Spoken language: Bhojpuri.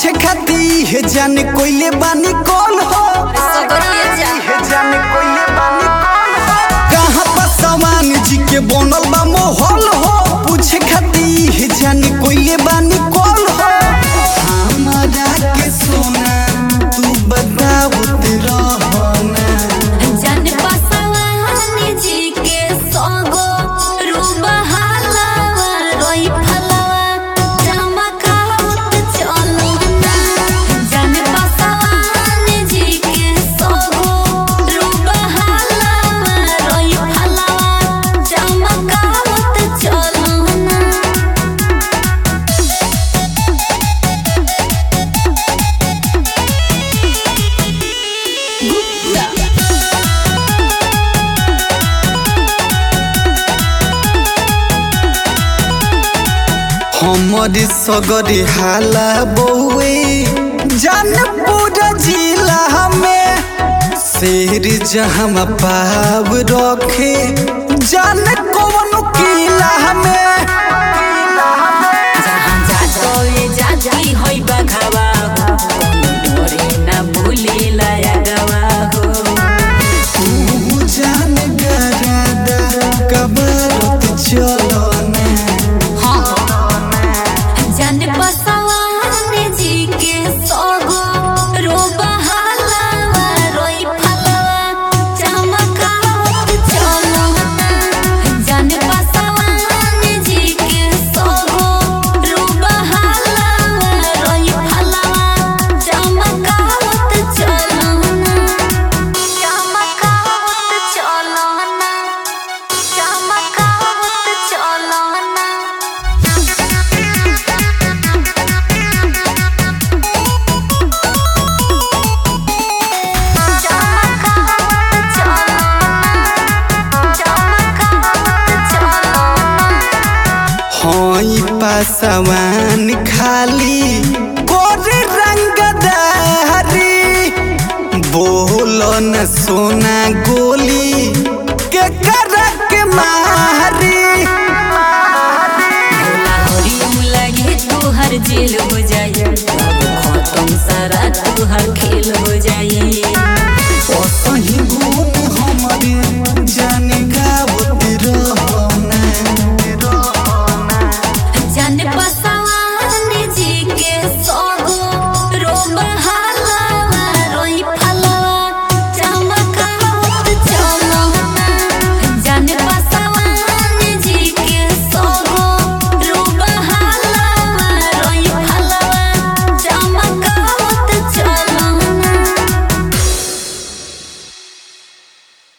पूछे खाती हे जाने कोइले बानी कौन हो सगरिए जा हे जाने कोइले बानी कौन हो कहाँ पर समान जी के बनल बा मोहल हो पूछे खाती हे जाने कोइले बानी कौन हो हमारा के सोना तू बतावत रहना जन बसवानी जी के संगो रूबा हलवा रोई फलवा चमकावत चलो ना जन बसवानी जी के संगो रूबा हलवा रोई फलवा चमकावत चलो ना हमर सगरी हाला बउए जानपुर जिला में शेर जहाँ पाव रखे जान कौन किला में जहाँ जातोए जाती होई बघावा हो कोनो डोरे ना भूले लाया गवा हो तू जान गरादा कबरत चलो ना जन बसवाने जी के सोगो रोबा हलवा रोई फलवा चमकावत चलो ना जन बसवाने जी के सोगो रोबा हलवा रोई फलवा चमकावत चलो ना चमकावत चलो ना चमकावत चलो ना हई पासवान खाली गोरे रंगदारी बोल न सोना गोली के करक मारी जेल हो जाए खत्म सारा तुहर खेल हो जाए